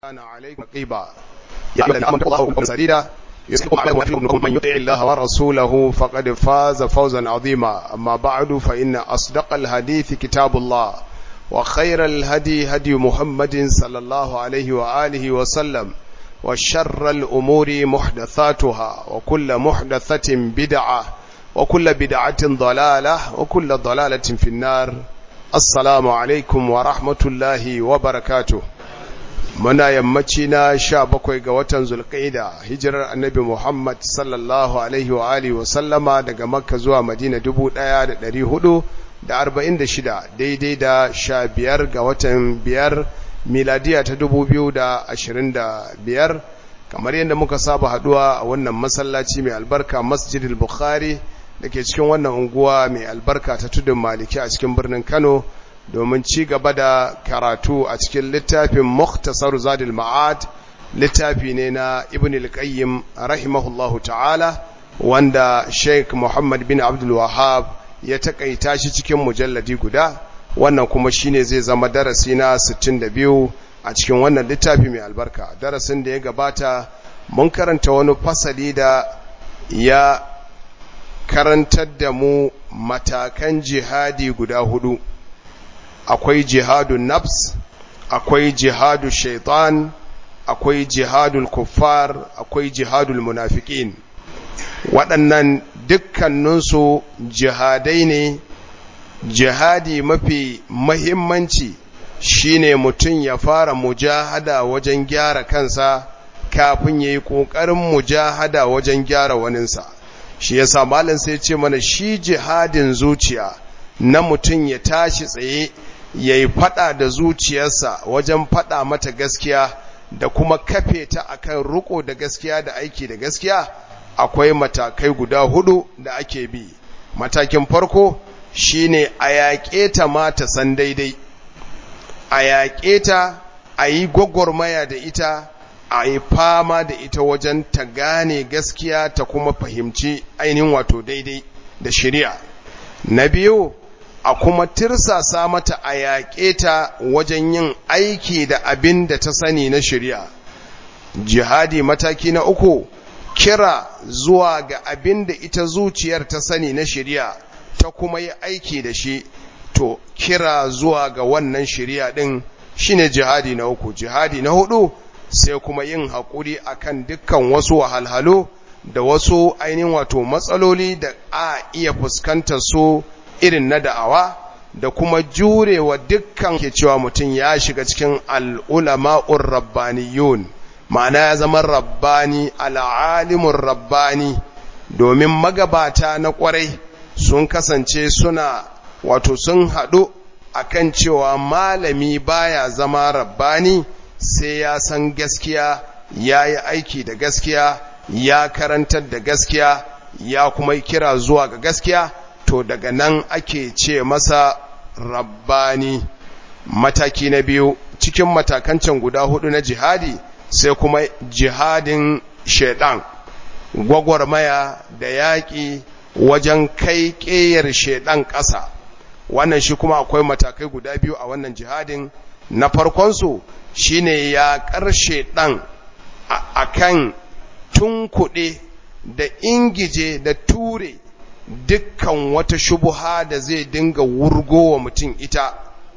كان عليكم رقيبا يا الذين امنوا الله وكونوا سديدا يسلكم اعمالكم ويغفر من يطع الله ورسوله فقد فاز فوزا عظيما اما بعد فان اصدق الحديث كتاب الله وخير الهدي هدي محمد صلى الله عليه واله وسلم وشر الامور محدثاتها وكل محدثه بدعه وكل بدعه ضلاله وكل ضلاله في النار السلام عليكم ورحمه الله وبركاته muna yammaci na sha bakwai ga watan zulƙaida hijirar annabi Muhammad sallallahu alaihi wa alihi wa sallama daga makka zuwa madina dubu ɗaya da ɗari hudu da arba'in da shida daidai da sha biyar ga watan biyar miladiya ta dubu biyu da ashirin da biyar kamar yadda muka saba haduwa a wannan masallaci mai albarka masjidil bukhari da ke cikin wannan unguwa mai albarka ta tudun maliki a cikin birnin kano domin ci gaba da karatu a cikin littafin Muktasar Zadil Ma'ad littafi ne na Ibn al-Qayyim rahimahullahu ta'ala wanda Sheikh Muhammad bin Abdul Wahhab ya takaita shi cikin mujalladi guda wannan kuma shine zai zama darasi na 62 a cikin wannan littafi mai albarka darasin da ya gabata mun karanta wani fasali da ya karantar da mu matakan jihadi guda hudu akwai jihadun nafs akwai jihadu shaitan akwai jihadul kuffar akwai jihadul munafiqin waɗannan dukkaninsu jihadai ne jihadi mafi mahimmanci shine mutum ya fara mujahada wajen gyara kansa kafin ya yi ƙoƙarin mujahada wajen gyara waninsa shi yasa malam sai ce mana shi jihadin zuciya na mutum ya tashi tsaye ya yi fada da zuciyarsa wajen fada mata gaskiya da kuma kafe ta akan riko da gaskiya da aiki da gaskiya akwai matakai guda hudu da ake bi matakin farko shine a yaƙe ta ma ta san daidai a yaƙe ta a yi gwagwarmaya da ita a yi fama da ita wajen ta gane gaskiya ta kuma fahimci ainihin wato daidai da shari'a na biyu a kuma tirsasa mata a yaƙe ta wajen yin aiki da abin da ta sani na shari'a jihadi mataki na uku kira zuwa ga abin da ita zuciyar ta sani na shari'a ta kuma yi aiki da shi to kira zuwa ga wannan shari'a din shine jihadi na uku jihadi na hudu sai kuma yin haƙuri akan dukkan wasu wahalhalu da wasu ainihin wato matsaloli da a iya fuskantar su irin na da'awa da kuma jurewa dukkan ke cewa mutum ya shiga cikin al'ulama'ur rabbaniyun ma'ana ya zama rabbani al'alimun rabbani domin magabata na kwarai sun kasance suna wato sun haɗu akan cewa malami baya zama rabbani sai ya san gaskiya ya yi aiki da gaskiya ya karantar da gaskiya ya kuma kira zuwa ga gaskiya to daga nan ake ce masa rabbani mataki na biyu cikin matakancin guda hudu na jihadi sai kuma jihadin shaidan gwagwarmaya da yaƙi wajen kai ƙeyar shaidan ƙasa wannan shi kuma akwai matakai guda biyu a wannan jihadin na farkonsu shine yaƙar shaidan a kan tunkuɗe da ingije da ture dukkan wata shubuha da zai dinga wurgo wa mutum ita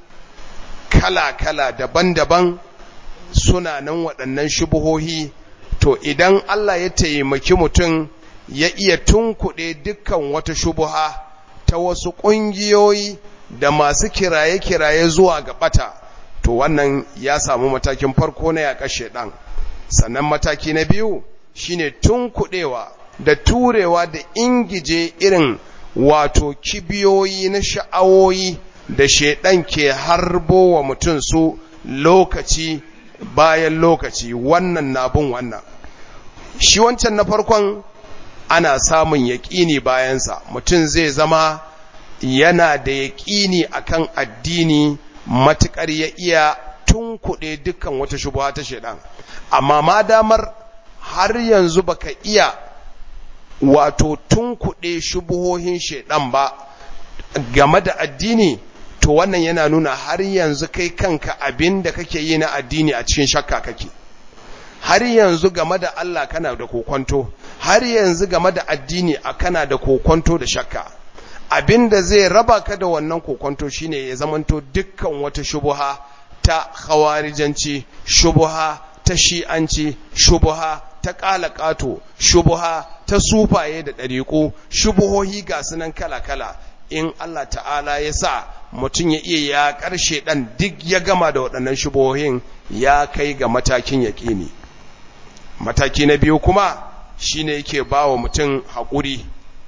kala-kala daban-daban suna nan waɗannan shubuhohi to idan Allah ya taimaki mutum ya iya tunkuɗe dukkan wata shubuha ta wasu ƙungiyoyi da masu kiraye-kiraye zuwa ga ɓata to wannan ya samu matakin farko na yaƙar shaiɗan sannan mataki na biyu shine tunkuɗewa da turewa da ingije irin wato kibiyoyi na sha'awoyi da shaidan ke harbo wa mutum su lokaci bayan lokaci wannan na bin wannan shi wancan na farkon ana samun yaƙini bayansa mutum zai zama yana da yaƙini akan addini matuƙar ya iya tunkuɗe dukkan wata shubuha ta shaidan amma ma damar har yanzu baka iya wato tun kuɗe shubuhohin shaidan ba game da addini to wannan yana nuna har yanzu kai kanka abin da kake yi na addini a cikin shakka kake har yanzu game da Allah kana da kokonto har yanzu game da addini a kana da kokonto da shakka abinda zai raba ka da wannan kokonto shine ya zamanto dukkan wata shubuha ta khawarijanci shubuha ta shi'anci shubuha ta ƙalaƙato shubuha ta sufaye da ɗariƙo shubuhohi ga sunan kala-kala in Allah ta'ala ya sa mutum ya iya ya ƙarshe ɗan duk ya gama da waɗannan shubuhohin ya kai ga matakin yaƙini mataki na biyu kuma shine yake ba wa mutum haƙuri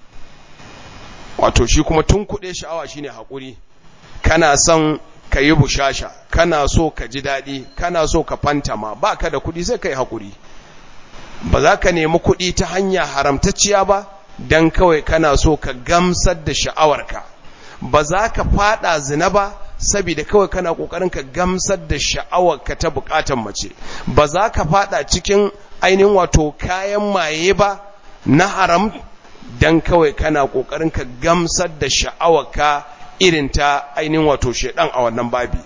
wato shi kuma tun kuɗe sha'awa shine haƙuri kana son ka yi bushasha kana so ka ji daɗi kana so ka fantama ba ka da kuɗi sai ka yi haƙuri ba za ka nemi kuɗi ta hanya haramtacciya ba don kawai kana so ka gamsar da sha'awarka ba za ka faɗa zina ba saboda kawai kana ƙoƙarin ka gamsar da sha'awarka ta buƙatar mace ba za ka faɗa cikin ainihin wato kayan maye ba na haram don kawai kana ƙoƙarin ka gamsar da sha'awarka irin ta ainihin wato shedan a wannan babi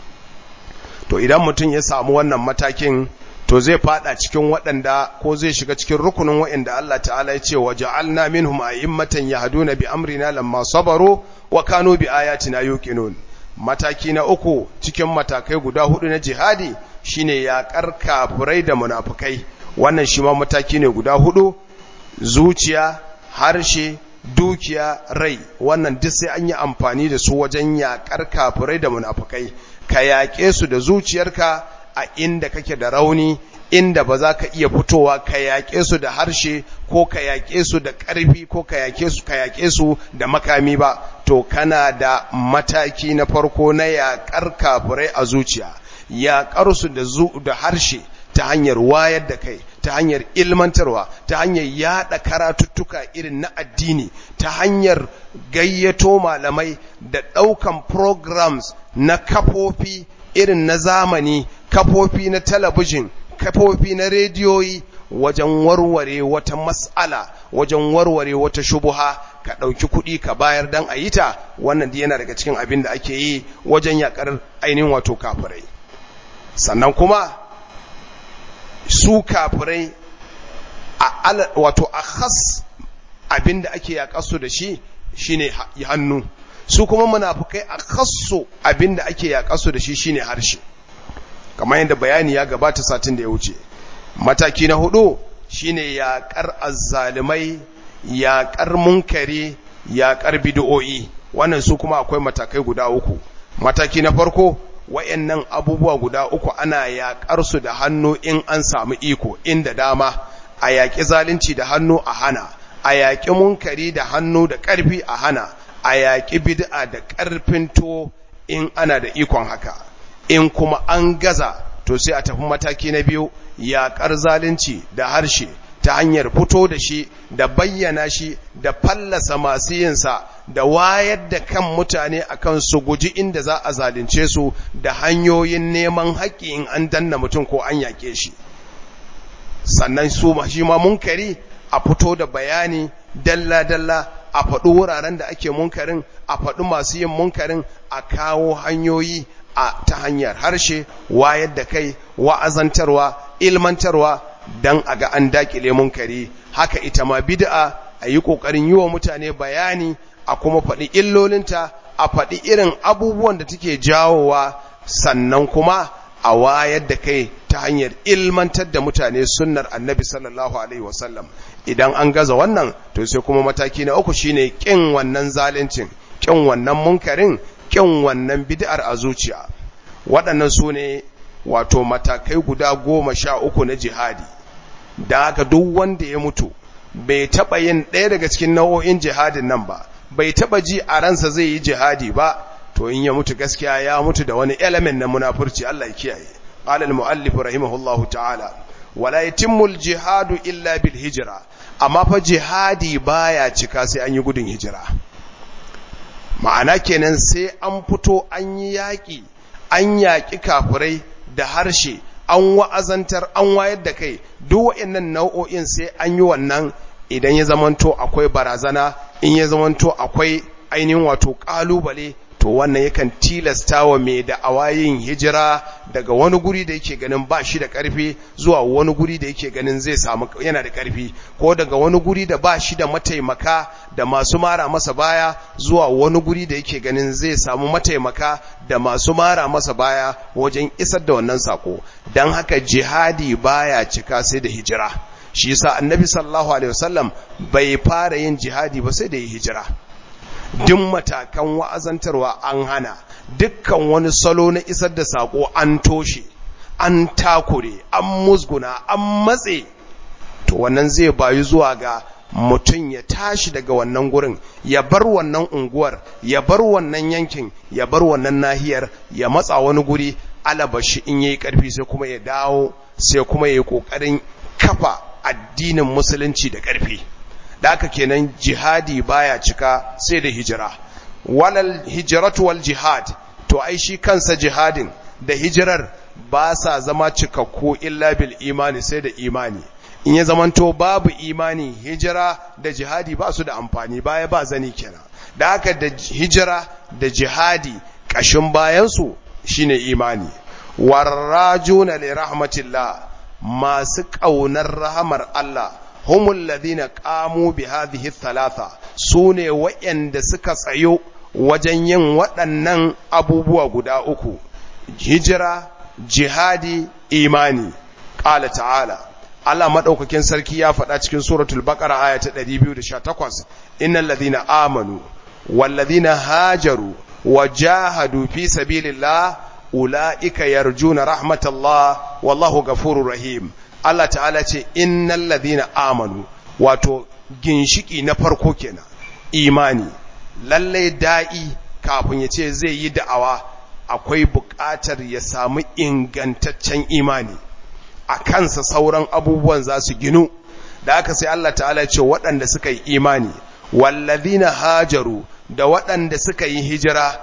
to idan mutum ya samu wannan matakin to zai fada cikin waɗanda ko zai shiga cikin rukunin waɗanda Allah ta'ala ya ce waja'alna minhum a'immatan yahduna bi amrina lamma sabaru wa kanu bi ayatina yuqinun mataki na uku cikin matakai guda hudu na jihadi shine yaƙar kafirai da munafukai wannan shi ma mataki ne guda hudu zuciya harshe dukiya rai wannan duk sai an yi amfani da su wajen yaƙar kafirai da munafukai ka yaƙe su da zuciyarka a inda kake da rauni inda ba za ka iya fitowa ka yaƙe su da harshe ko ka yaƙe su da ƙarfi ko ka yaƙe su ka yaƙe su da makami ba to kana da mataki na farko na yaƙar kafirai a zuciya yaƙar su da da harshe ta hanyar wayar da kai ta hanyar ilmantarwa ta hanyar yada karatuttuka irin na addini ta hanyar gayyato malamai da daukan programs na kafofi irin na zamani kafofi na talabijin kafofi na rediyoyi wajen warware wata mas'ala wajen warware wata shubuha ka ɗauki kuɗi ka bayar dan a yi ta wannan yana daga cikin abin da ake yi wajen yakar ainihin wato kafirai sannan kuma su kafirai a wato a khas abinda ake yaƙasu da shi shine hannu su kuma munafukai a khassu abinda ake yaƙasu da shi shine harshe kamar yadda bayani ya gabata satin da ya wuce mataki na hudu shine yaƙar azzalimai yaƙar munkari yaƙar bid'o'i wannan su kuma akwai matakai guda uku mataki na farko wayannan abubuwa guda uku ana yaƙar su da hannu in an samu iko inda dama a yaƙi zalunci da hannu a hana a yaƙi munkari da hannu da ƙarfi a hana a yaƙi bid'a da ƙarfin to in ana da ikon haka in kuma an gaza to sai a tafi mataki na biyu yaƙar zalunci da harshe ta hanyar fito da shi da bayyana shi da fallasa masu yinsa da wayar da kan mutane akan su guji inda za a zalunce su da hanyoyin neman haƙƙi in an danna mutum ko an yaƙe shi sannan su shi ma munkari a fito da bayani dalla-dalla a faɗi wuraren da ake munkarin a faɗi masu yin munkarin a kawo hanyoyi a ta hanyar harshe wayar da kai wa'azantarwa ilmantarwa don a ga an dakile munkari haka ita ma bid'a a yi ƙoƙarin yi wa mutane bayani a kuma faɗi illolinta a faɗi irin abubuwan da take jawowa sannan kuma a wayar da kai ta hanyar ilmantar da mutane sunnar annabi sallallahu alaihi wasallam idan an gaza wannan to sai kuma mataki na uku shine kin wannan zalincin kin wannan munkarin kin wannan bid'ar a zuciya waɗannan su ne wato matakai guda goma sha uku na jihadi da haka duk wanda ya mutu bai taɓa yin ɗaya daga cikin nau'o'in jihadin nan ba bai taɓa ji a ransa zai yi jihadi ba to in ya mutu gaskiya ya mutu da wani element na munafurci Allah ya kiyaye qala al-muallif rahimahullahu ta'ala wala yatimmu al-jihadu illa bil hijra amma fa jihadi baya cika sai an yi gudun hijira ma'ana kenan sai an fito an yi yaƙi an yaƙi kafirai da harshe an wa'azantar an wayar da kai duk waɗannan nau'o'in sai an yi wannan idan ya zamanto akwai barazana in ya zamanto akwai ainihin wato ƙalubale to wannan yakan tilasta wa mai da awayin hijira daga wani guri da yake ganin ba shi da ƙarfi zuwa wani guri da yake ganin zai samu yana da ƙarfi ko daga wani guri da ba shi da mataimaka da masu mara masa baya zuwa wani guri da yake ganin zai samu mataimaka da masu mara masa baya wajen isar da wannan sako don haka jihadi baya cika sai da hijira shi yasa annabi sallallahu alaihi wasallam bai fara yin jihadi ba sai da yi hijira duk matakan wa'azantarwa an hana dukkan wani salo na isar da sako an toshe an takure an musguna an matse to wannan zai bayu zuwa ga mutum ya tashi daga wannan gurin ya bar wannan unguwar ya bar wannan yankin ya bar wannan nahiyar ya matsa wani guri alabashi in yayi karfi sai kuma ya dawo sai kuma yayi kokarin kafa addinin musulunci da karfi da haka kenan jihadi baya cika sai da hijira walal hijratu wal jihad to ai shi kansa jihadin da hijirar ba sa zama cikakku illa bil imani sai da imani in ya zamanto babu imani hijira da jihadi ba su da amfani baya ba zani kenan da haka da hijira da jihadi kashin bayansu shine imani warrajuna li rahmatillah masu kaunar rahamar Allah humul ladina qamu bi hadhihi thalatha sune wayanda suka tsayo wajen yin waɗannan abubuwa guda uku hijira jihadi imani qala ta'ala Allah madaukakin sarki ya faɗa cikin suratul baqara aya ta 218 innal ladina amanu wal ladina hajaru wajahadu fi sabilillah ulaika yarjuna rahmatallah wallahu ghafurur rahim Allah ta'ala ce innal ladina amanu wato ginshiki na farko kenan imani lalle da'i kafin ya ce zai yi da'awa akwai buƙatar ya samu ingantaccen imani a kansa sauran abubuwan za su ginu da aka sai Allah ta'ala ce waɗanda suka yi imani wallazina hajaru da waɗanda suka yi hijira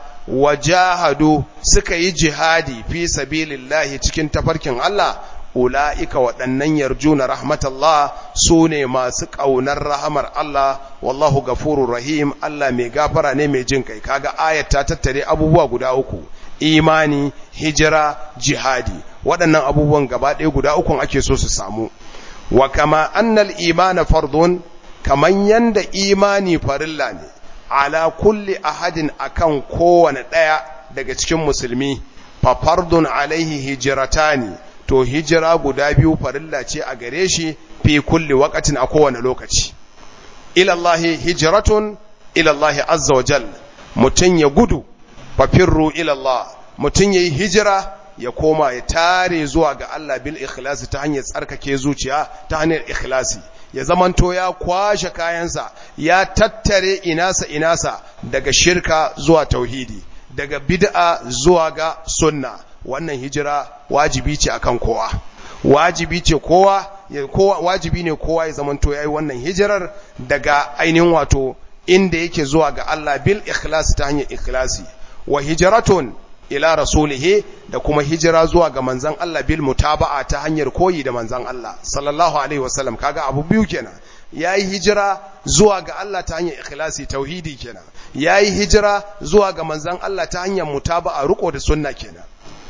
wajahadu suka yi jihadi fi sabilillahi cikin tafarkin Allah ula'ika waɗannan yarjuna rahmatallah su ne masu ƙaunar rahamar Allah wallahu gafurur rahim Allah mai gafara ne mai jin kai kaga ayat ta tattare abubuwa guda uku imani hijira jihadi waɗannan abubuwan gaba ɗaya guda ukun ake so su samu wa kama annal imana fardun kaman yanda imani farilla ne ala kulli ahadin akan kowane ɗaya daga cikin musulmi fa fardun alaihi hijratani to hijira guda biyu farilla ce a gare shi fi kulli waqatin a kowane lokaci ila Allah hijratun ila Allah azza wa jal mutun ya gudu fa firru ila Allah mutun yayi hijira ya koma ya tare zuwa ga Allah bil ikhlasi ta hanyar tsarkake zuciya ta hanyar ikhlasi ya zamanto ya kwashe kayansa ya tattare inasa inasa daga shirka zuwa tauhidi daga bid'a zuwa ga sunna wannan hijira wajibi ce akan kowa wajibi ce kowa kowa wajibi ne kowa ya zamanto yayi wannan hijirar daga ainihin wato inda yake zuwa ga Allah bil ikhlasi ta hanyar ikhlasi wa hijratun ila rasulihi da kuma hijira zuwa ga manzan Allah bil mutaba'a ta hanyar koyi da manzan Allah sallallahu alaihi wasallam kaga abu biyu kenan yayi hijira zuwa ga Allah ta hanyar ikhlasi tauhidi kenan yayi hijira zuwa ga manzan Allah ta hanyar mutaba'a riko da sunna kenan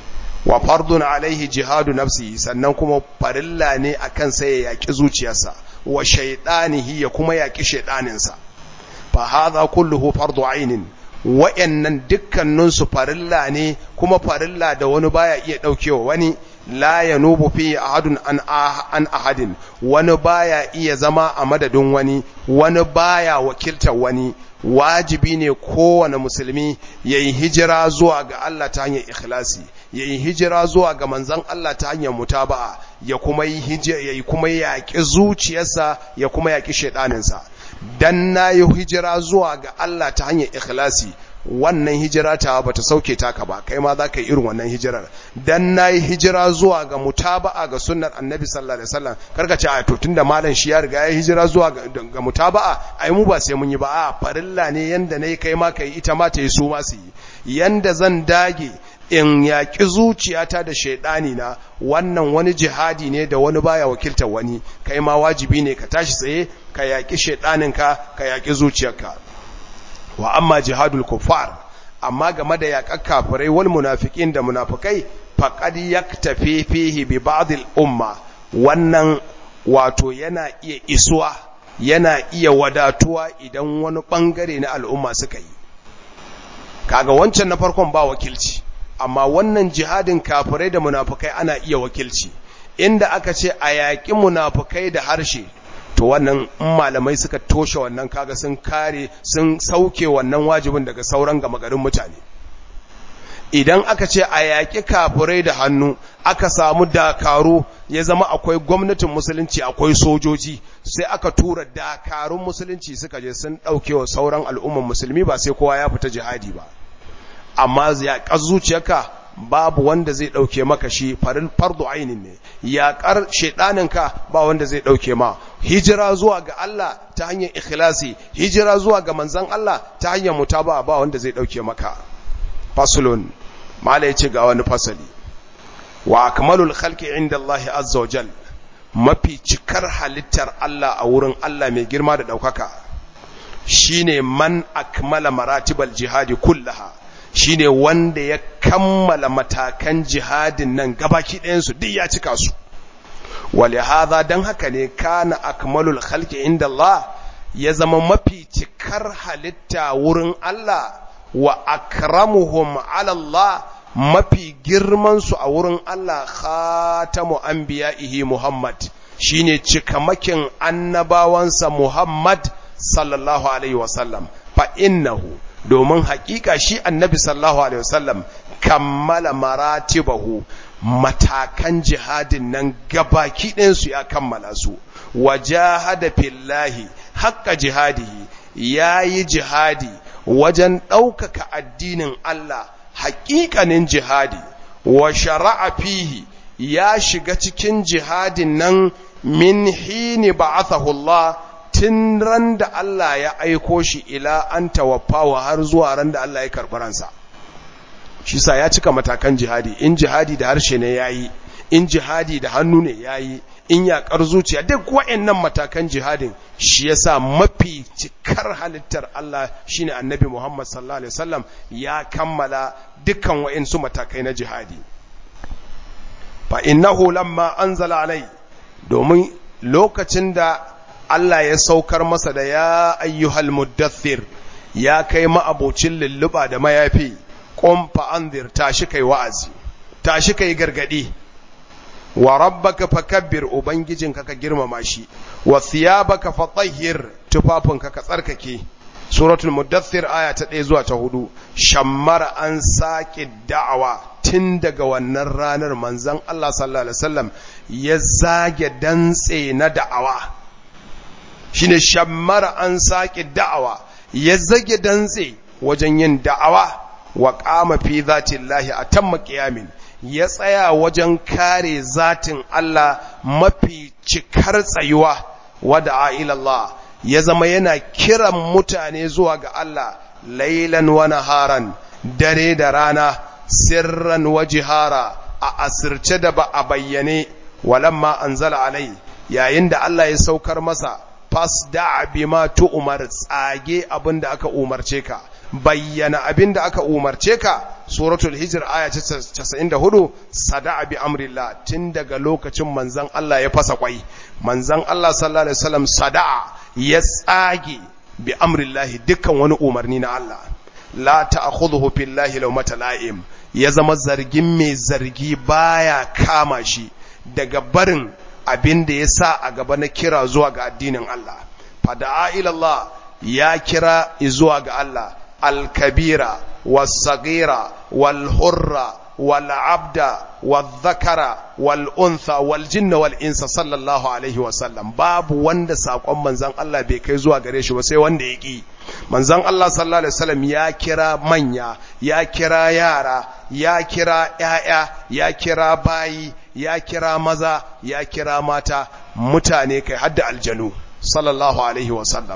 wa fardun alaihi jihadu nafsihi sannan kuma farilla ne akan sai ya yaki zuciyarsa wa shaydanihi ya kuma yaki shaydaninsa fa hadha kulluhu fardu ainin wa'yannan dukkaninsu farilla ne kuma farilla da wani baya iya ɗaukewa wani la ya nubu fi ahadun an ahadin wani baya iya zama a madadin wani wani baya wakiltar wani wajibi ne kowane musulmi ya yi hijira zuwa ga Allah ta hanyar ikhlasi ya yi hijira zuwa ga manzan Allah ta hanyar mutaba'a ya kuma yi ya kuma yaƙi zuciyarsa ya kuma yaƙi shaidaninsa dan na yi hijira zuwa ga Allah ta hanyar ikhlasi wannan hijira ta ba ta sauke taka ba kai ma za ka yi irin wannan hijirar dan na yi hijira zuwa ga mutaba'a ga sunnar annabi sallallahu alaihi wasallam karka ce a to tunda malam shi ya riga ya hijira zuwa ga mutaba'a ai mu ba sai mun yi ba a farilla ne yanda nayi kai ma kai ita ma ta yi su ma su yi yanda zan dage in yaƙi zuciyata da shaidani na wannan wani jihadi ne da wani baya wakiltar wani kai ma wajibi ne ka tashi tsaye ka yaƙi shaidaninka ka yaƙi zuciyarka wa amma jihadul kuffar amma game da yaƙar kafirai wal munafiqin da munafikai faqad yaktafi fihi bi ba'd al umma wannan wato yana iya isuwa yana iya wadatuwa idan wani bangare na al'umma suka yi kaga wancan na farkon ba wakilci amma wannan jihadin kafirai da munafikai ana iya wakilci inda aka ce a yaƙi munafikai da harshe to wannan malamai suka toshe wannan kaga sun kare sun sauke wannan wajibin daga sauran gama garin mutane idan aka ce a yaƙi kafirai da hannu aka samu dakaru ya zama akwai gwamnatin musulunci akwai sojoji sai aka tura dakarun musulunci suka je sun ɗauke wa sauran al'umman musulmi ba sai kowa ya fita jihadi ba amma yaƙar zuciyarka babu wanda zai ɗauke maka shi fardu ainin ne yaƙar shaiɗaninka ba wanda zai ɗauke ma hijira zuwa ga Allah ta hanyar ikhlasi hijira zuwa ga manzan Allah ta hanyar mutaba ba wanda zai ɗauke maka fasulun mala ya ce ga wani fasali wa akmalul khalqi inda Allah azza wa jal mafi cikar halittar Allah a wurin Allah mai girma da ɗaukaka shine man akmala maratibal jihadi kullaha shine wanda ya kammala matakan jihadin nan gabaki ɗayansu duk ya cika su wale haza don haka ne kana akmalul khalqi inda Allah ya zama mafi cikar halitta wurin Allah wa akramuhum ala Allah mafi girman su a wurin Allah khatamu anbiya'ihi Muhammad shine cikamakin annabawansa Muhammad sallallahu alaihi wasallam fa innahu domin hakika shi annabi sallallahu alaihi wasallam kammala maratibahu matakan jihadin nan gabaki ɗinsu ya kammala su wajahada fillahi haqqa jihadihi yayi jihadi wajen ɗaukaka addinin Allah haƙiƙanin jihadi wa shara'a fihi ya shiga cikin jihadin nan min hini ba'athahu Allah tun ran da Allah ya aiko shi ila an tawaffawa har zuwa ran da Allah ya karɓi ransa shi sa ya cika matakan jihadi in jihadi da harshe ne yayi in jihadi da hannu ne yayi in yaƙar zuciya duk waɗannan matakan jihadin shi yasa mafi cikar halittar Allah shine annabi Muhammad sallallahu alaihi wasallam ya kammala dukkan waɗansu matakai na jihadi fa innahu lamma anzala alai domin lokacin da Allah ya saukar masa da ya ayyuhal muddathir ya kai ma'abocin lulluba da mayafi qum fa anzir tashi kai wa'azi tashi kai gargadi wa rabbaka fakabbir ubangijinka ka girmama shi wa thiyabaka fatahhir tufafinka ka tsarkake suratul muddathir aya ta 1 zuwa ta 4 shammara an saki da'awa tun daga wannan ranar manzon Allah sallallahu alaihi wasallam ya zage dantse na da'awa shine shammara an saki da'awa ya zage dantse wajen yin da'awa wa qama fi zatillahi atamma qiyamin ya tsaya wajen kare zatin Allah mafi cikar tsayuwa wada ilallah ya zama yana kiran mutane zuwa ga Allah lailan wa naharan dare da rana sirran wa jihara a asirce da ba a bayyane walamma anzala alai yayin da Allah ya saukar masa fasda bima tu'mar tsage abinda aka umarce ka bayyana abinda aka umarce ka suratul hijr aya 94 sada'a bi amrillah tun daga lokacin manzon Allah ya fasa kwai manzon Allah sallallahu alaihi wasallam sada'a ya tsage bi amrillah dukkan wani umarni na Allah la ta'khudhuhu billahi lawmata la'im ya zama zargin mai zargi baya kama shi daga barin abin da ya sa a gaba na kira zuwa ga addinin Allah fada'a ila Allah ya kira zuwa ga Allah al-kabira was-saghira wal-hurra wal-abda wal-dhakara wal-untha wal-jinna wal-insa sallallahu alaihi wa sallam babu wanda sakon manzon Allah bai kai zuwa gare shi ba sai wanda ya ki manzon Allah sallallahu alaihi wasallam ya kira manya ya kira yara ya kira ƴaƴa ya kira bayi ya kira maza ya kira mata mutane kai hadda aljanu sallallahu alaihi wasallam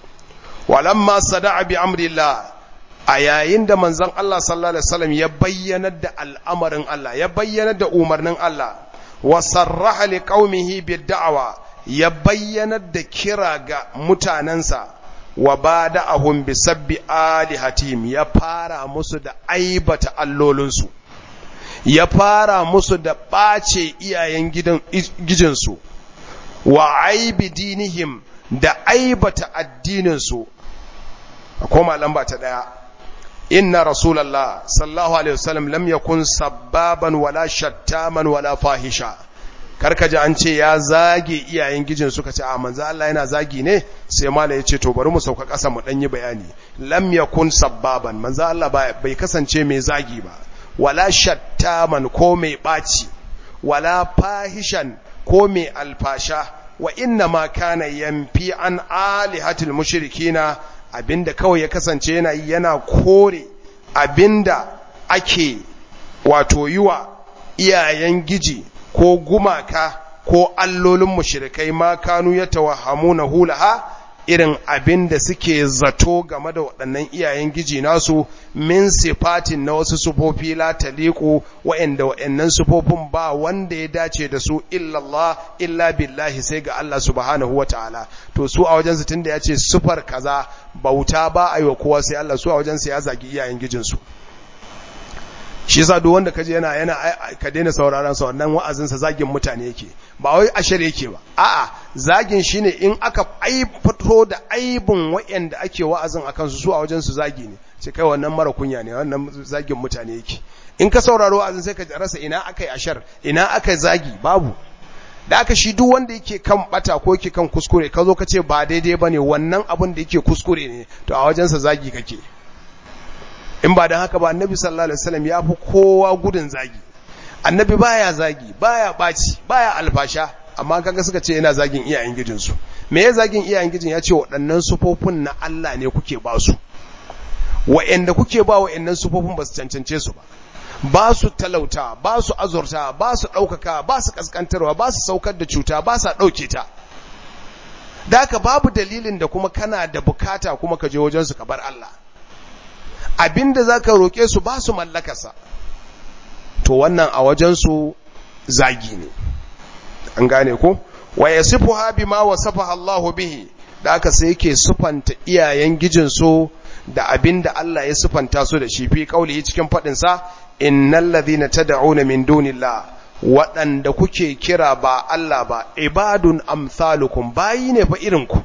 walamma sada'a bi amrillah a yayin da manzon Allah sallallahu alaihi wasallam ya bayyanar da al'amarin Allah ya bayyanar da umarnin Allah wa sarraha liqaumihi bid da'wa ya bayyanar da kira ga mutanansa wa bada'ahum bi sabbi alihatihim ya fara musu da aibata allolinsu ya fara musu da ɓace iyayen gidan gijinsu wa aibi dinihim da aibata addininsu a koma lamba ta ɗaya inna rasulallah sallallahu alaihi wasallam lam yakun sabbaban wala shattaman wala fahisha karka ji an ce ya zage iyayen gijin suka ce a manzo Allah yana zagi ne sai mala ya ce to bari mu sauka ƙasa mu dan yi bayani lam yakun sabbaban manzo Allah bai kasance mai zagi ba wala shattaman ko mai ɓaci wala fahishan ko mai alfasha wa inna ma kana yamfi an alihatil mushrikina abinda kawai ya kasance yana yana kore abinda ake wato yiwa iyayen giji ko gumaka ko allolin mushrikai ma kanu ya tawahhamuna hulaha irin abin da suke zato game da waɗannan iyayen giji nasu min sifatin na wasu sufofi la taliqu wa'anda wa'annan sufofin ba wanda ya dace da su illallah illa billahi sai ga Allah subhanahu wataala to su a wajen su tunda yace sufar kaza bauta ba ayi wa kowa sai Allah su a wajen su ya zagi iyayen gijin su shi yasa duk wanda kaje yana yana ka daina sauraron sa wannan wa'azin sa zagin mutane yake ba wai ashar yake ba a'a zagin shine in aka aifito da aibun wayanda ake wa'azin akan su su a wajen su zagi ne sai kai wannan mara kunya ne wannan zagin mutane yake in ka sauraro wa'azin sai ka rasa ina akai ashar ina akai zagi babu da aka shi duk wanda yake kan bata ko yake kan kuskure ka zo ka ce ba daidai bane wannan abin da yake kuskure ne to a wajen sa zagi kake in ba don haka ba annabi sallallahu alaihi wasallam ya fi kowa gudun zagi annabi baya zagi baya baci baya alfasha amma kaga suka ce yana zagin iyayen gijinsu me ya zagin iyayen gijin ya ce waɗannan sufofin na Allah ne kuke ba su wa'anda kuke ba wa'annan sufofin ba su cancance su ba ba su talauta ba su azurta ba su ɗaukaka ba su ƙasƙantarwa ba su saukar da cuta ba sa ɗauke ta da haka babu dalilin da kuma kana da bukata kuma ka je wajensu ka bar Allah abinda za ka roƙe su ba su mallakarsa to wannan a wajensu zagi ne an gane ko wa ya sifu habi ma wa safa Allahu bihi da aka sai yake sufanta iyayen gijinsu da abinda Allah ya sufanta su da shi fi kauli cikin faɗinsa innal ladhina tad'una min dunillah waɗanda kuke kira ba Allah ba ibadun amsalukum bayi ne fa irinku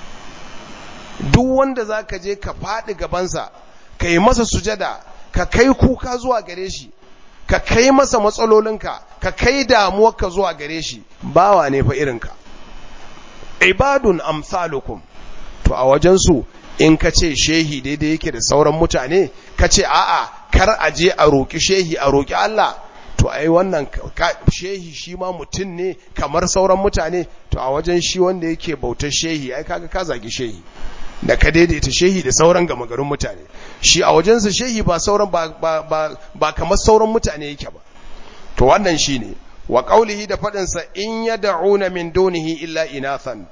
duk wanda zaka je ka faɗi gabansa ka yi masa sujada ka kai kuka zuwa gare shi ka kai masa matsalolinka ka kai damuwarka zuwa gare shi bawa ne fa irinka ibadun amsalukum to a wajensu in ka ce shehi daidai yake da sauran mutane ka ce a'a kar a je a roƙi shehi a roƙi Allah to ai wannan shehi shi ma mutum ne kamar sauran mutane to a wajen shi wanda yake bautar shehi ai kaga ka zagi shehi da ka daidaita shehi da sauran gama garin mutane shi a wajensa shehi ba sauran ba, ba, ba, ba kamar sauran mutane yake ba to wannan shi ne wa ƙaulihi da faɗinsa in ya da'una min dunihi illa inathan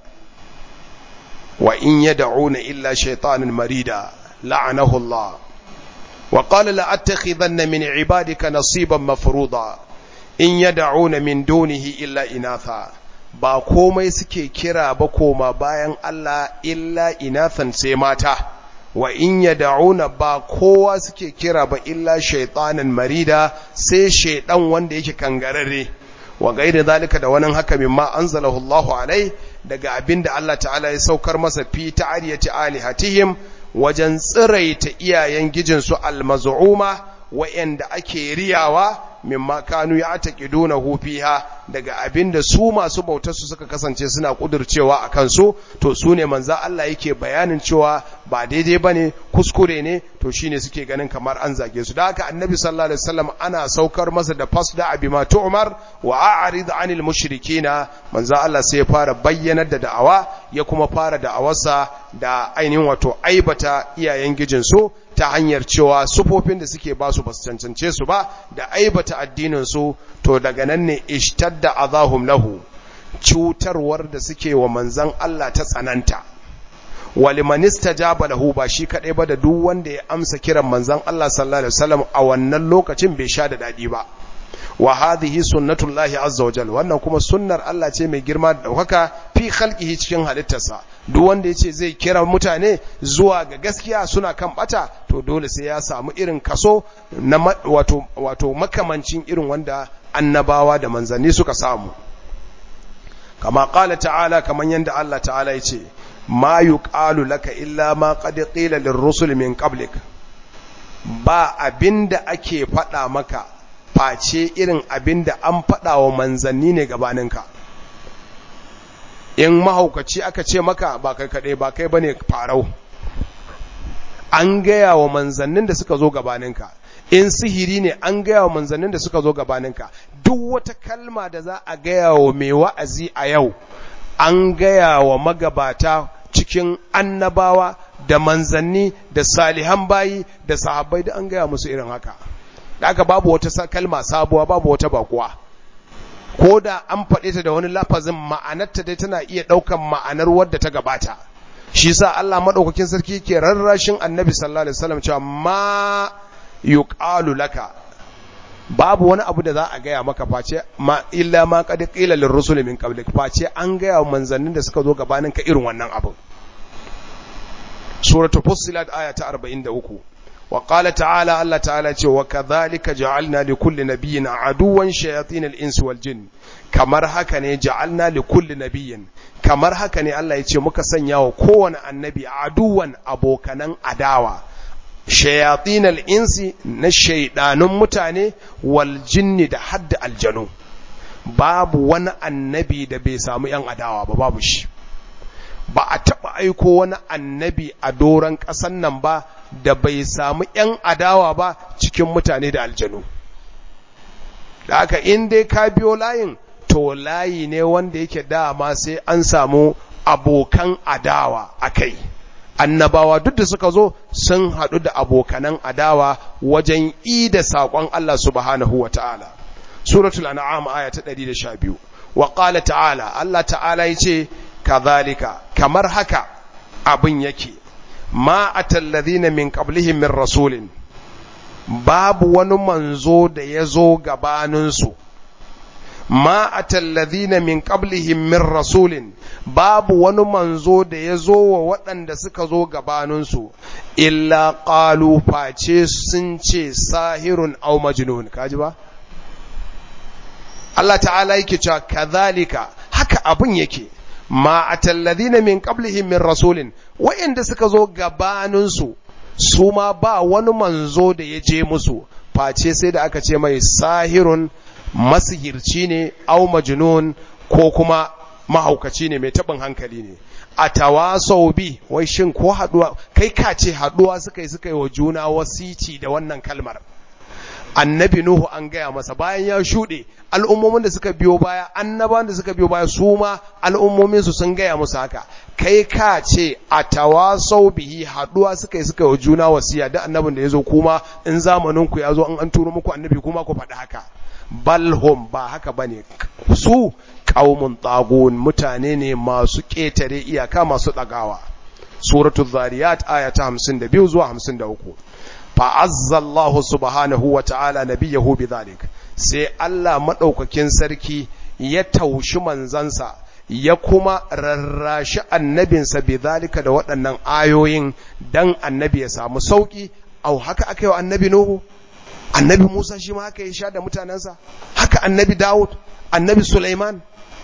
wa in ya da'una illa shaitanin marida la'anahu Allah wa qala la attakhidanna min ibadika nasiban mafruḍa in ya da'una min dunihi illa inatha ba komai suke kira ba koma bayan Allah illa inathan sai mata wa in yad'una ba kowa suke kira ba illa shaytanan marida sai shaydan wanda yake kangararre wa gairi zalika da wannan haka mimma anzalahu Allahu alai daga abinda Allah ta'ala ya saukar masa fi ta'ariyati alihatihim wajen tsiraita iyayen gijin su almaz'uma wa'anda ake riyawa mimma kanu ya taqidunahu fiha daga abinda su masu bautar su suka kasance suna kudurcewa a kansu to su ne manzo Allah yake bayanin cewa ba daidai bane kuskure ne to shine suke ganin kamar an zage su da haka annabi sallallahu alaihi wasallam ana saukar masa da fasda abima tu'mar wa a'rid 'anil mushrikina manzo Allah sai ya fara bayyanar da da'awa ya kuma fara da'awarsa da ainihin wato aibata iyayen gijin su ta hanyar cewa sufofin da suke ba su basu cancance su ba da aibata addinin su to daga nan ne ishtadda azahum lahu cutarwar da suke wa manzan Allah ta tsananta waliman istajaba lahu ba shi kadai ba da duk wanda ya amsa kiran manzan Allah sallallahu alaihi wasallam a wannan lokacin bai sha da dadi ba wa hadhihi sunnatullahi azza wa jalla wannan kuma sunnar Allah ce mai girma da daukaka fi khalqihi cikin halittarsa duk wanda yace zai kira mutane zuwa ga gaskiya suna kan bata to dole sai ya samu irin kaso na wato wato makamancin irin wanda annabawa da manzanni suka samu kama qala ta'ala kaman yanda Allah ta'ala yace ma yuqalu laka illa ma qad qila lirrusul min qablik ba abinda ake faɗa maka face irin abinda an faɗa wa manzanni ne gabaninka in mahaukaci aka ce maka ba kai kaɗai ba kai bane farau an gaya wa manzannin da suka zo gabaninka in sihiri ne an gaya wa manzannin da suka zo gabaninka duk wata kalma da za a gaya wa mai wa'azi a yau an gaya wa magabata cikin annabawa da manzanni da salihan bayi da sahabbai da an gaya musu irin haka da aka babu wata kalma sabuwa babu wata bakuwa ko da an faɗe ta da wani lafazin ma'anarta dai tana iya ɗaukan ma'anar wadda ta gabata shi sa Allah maɗaukakin sarki ke rarrashin annabi sallallahu alaihi wasallam cewa ma yuqalu laka babu wani abu da za a gaya maka face ma illa ma qad qila lirrusul min qablik face an gaya wa manzannin da suka zo gabanin ka irin wannan abu suratul fussilat aya ta 43 wa qala ta'ala Allah ta'ala ce wa kadhalika ja'alna li kulli nabiyyin aduwan shayatin al-insi wal jin kamar haka ne ja'alna li kulli nabiyyin kamar haka ne Allah ya ce muka sanya wa kowane annabi aduwan abokanan adawa shayatin al-insi na shaidanun mutane wal jinni da hadda aljanu babu wani annabi da bai samu yan adawa ba babu shi ba a taɓa aiko wani annabi a doron ƙasan nan ba da bai samu ‘yan adawa ba cikin mutane da aljanu. Da haka in dai ka biyo layin, to layi ne wanda yake dama sai an samu abokan adawa a kai. Annabawa duk da suka zo sun haɗu da abokanan adawa wajen i da saƙon Allah subhanahu wa ta'ala. Suratul An'am aya ta 112. Wa ƙala ta'ala, Allah ta'ala ya ce, kazalika kamar haka abin yake ma atallazina min qablihim min rasulin babu wani manzo da ya zo gabaninsu ma atallazina min qablihim min rasulin babu wani manzo da ya zo wa waɗanda suka zo gabaninsu illa qalu face sun ce sahirun aw majnun kaji ba Allah ta'ala yake cewa kazalika haka abin yake ma atalladhina min qablihim min rasulin wa'inda suka zo gabaninsu su ma ba wani manzo da ya je musu face sai da aka ce mai sahirun masihirci ne au majnun ko kuma mahaukaci ne mai tabin hankali ne a tawasau bi wai shin ko haduwa kai ka ce haduwa suka yi suka yi wa juna wasici da wannan kalmar annabi Nuhu an gaya masa bayan ya shuɗe al'ummomin da suka biyo baya annaban da suka biyo baya su ma al'ummomin su sun gaya musu haka kai ka ce a tawasau bihi haduwa suka yi suka yi juna wasiya da annabin da ya zo kuma in zamanin ku ya zo an an turo muku annabi kuma ku faɗi haka balhum ba haka bane su qaumun tagun mutane ne masu ƙetare iyaka masu ɗagawa suratul zariyat aya ta 52 zuwa 53 fa'azza Allah subhanahu wa ta'ala nabiyahu bidhalik sai Allah maɗaukakin sarki ya taushi manzansa ya kuma rarrashi annabinsa bidhalika da waɗannan ayoyin dan annabi ya samu sauki au haka aka yi wa annabi Nuhu annabi Musa shi ma haka ya sha da mutanensa haka annabi Dawud annabi Sulaiman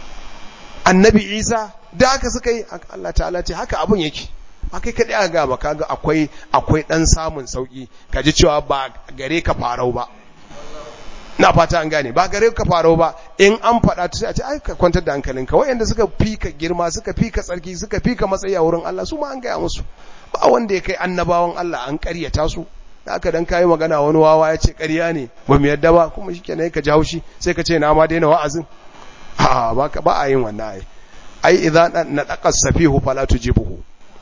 annabi Isa da haka suka yi Allah ta'ala ce haka abun yake akai kaɗai aka gaba kaga akwai akwai ɗan samun sauƙi ka ji cewa ba gare ka farau ba na fata an gane ba gare ka farau ba in an faɗa ta sai a ce ai ka kwantar da hankalinka wayanda suka fi ka girma suka fi ka tsarki suka fi ka matsayi a wurin Allah su ma an gaya musu ba wanda ya kai annabawan Allah an ƙaryata su da aka dan kayi magana wani wawa ya ce ƙarya ne ba mu yadda ba kuma shikenan ka ji haushi sai ka ce na ma daina wa'azin a ba ba a yin wannan ai ai idza nadaqa safihu fala tujibuhu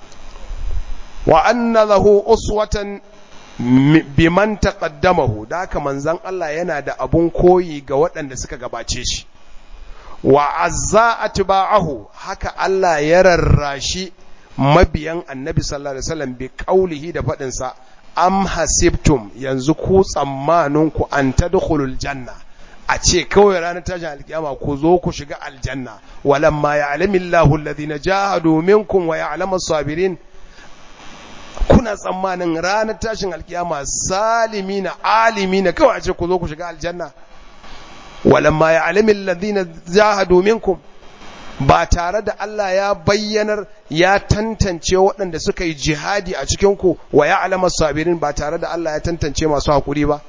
wa anna lahu uswatan biman taqaddamahu da haka manzon Allah yana da abun koyi ga waɗanda suka gabace shi wa azza atba'ahu haka Allah ya rarrashi mabiyan annabi sallallahu alaihi wasallam bi qaulihi da fadin sa am hasibtum yanzu ku tsammanin ku an tadkhulul janna a ce kawai ranar tashin alkiyama ku zo ku shiga aljanna walamma ya'lamu Allahu alladhina jahadu minkum wa ya'lamu as-sabirin kuna tsammanin ranar tashin alkiyama salimina alimina kawai a ce ku zo ku shiga aljanna walamma ya'lamu alladhina jahadu minkum ba tare da Allah ya bayyanar ya tantance waɗanda suka yi jihadi a cikinku wa ya alama sabirin ba tare da Allah ya tantance masu haƙuri ba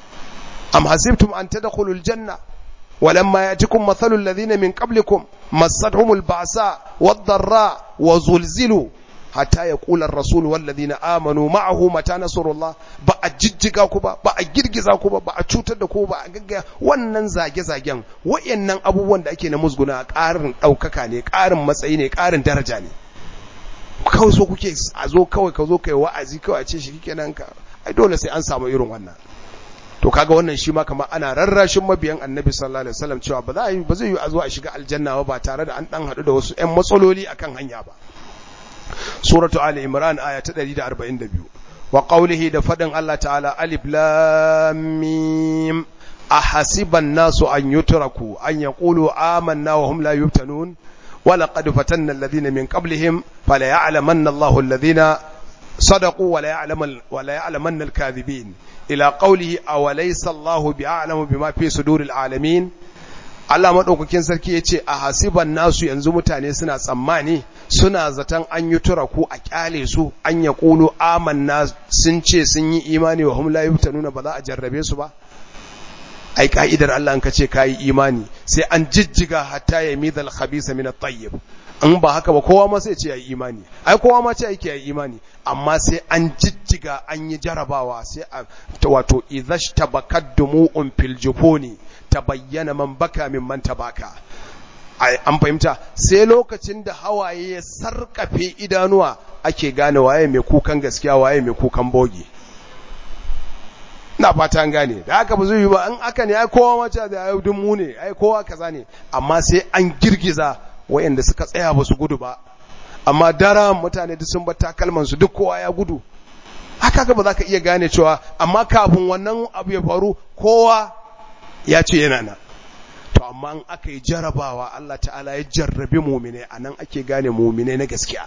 am hasibtum an tadkhulul janna walamma yatikum mathalul ladhina min qablikum massatuhumul ba'sa wad-dharra wa zulzilu hatta yaqula ar-rasul wal ladina amanu ma'ahu mata nasrullah ba a jijjiga ku ba ba a girgiza ku ba ba a cutar da ku ba a gaggaya wannan zage-zagen wayannan abubuwan da ake na musguna ƙarin ɗaukaka ne ƙarin matsayi ne ƙarin daraja ne kawai so kuke a zo kawai ka zo kai wa'azi kawai a ce shi kenan ka ai dole sai an samu irin wannan to kaga wannan shi ma kamar ana rarrashin mabiyan annabi sallallahu alaihi wasallam cewa ba za a yi ba zai yi a zo a shiga aljanna ba tare da an dan haɗu da wasu ƴan matsaloli akan hanya ba suratu ali imran aya ta 142 wa qawlihi da fadin Allah ta'ala alif lam mim ahasiban nasu an yutraku an yaqulu amanna wa hum la yuftanun wa laqad fatanna alladhina min qablihim fala ya'lamanna Allahu alladhina صدقوا ولا يعلم ولا يعلمن الكاذبين الى قوله اوليس الله باعلم بما في صدور العالمين Allah madaukakin sarki yace a hasiban nasu yanzu mutane suna tsammani suna zaton an yi turaku a kyale su an ya kulu amanna sun ce sun yi imani wa hum la yuftanuna ba za a jarrabe su ba ai ka'idar Allah an ka ce kai imani sai an jijjiga hatta yamidal khabisa min at-tayyib in ba haka ba kowa ma sai ce ya yi imani ai kowa ma ce yake ya yi imani amma sai an jijjiga an yi jarabawa sai a wato idhashtabakat dumu'un fil jufuni tabayyana man baka min man tabaka an fahimta sai lokacin da hawaye ya sarkafe idanuwa ake gane waye mai kukan gaskiya waye mai kukan boge na fata an gane da haka ba zai yi ba an aka ne ai kowa ma ce da ai dun mu ne ai kowa kaza ne amma sai an girgiza wayanda suka tsaya ba su gudu ba amma dara mutane duk sun bar takalman su duk kowa ya gudu haka ga ba za ka iya gane cewa amma kafin wannan abu ya faru kowa ya ce yana nan to amma in aka yi jarabawa Allah ta'ala ya jarrabe mumine a nan ake gane mumine na gaskiya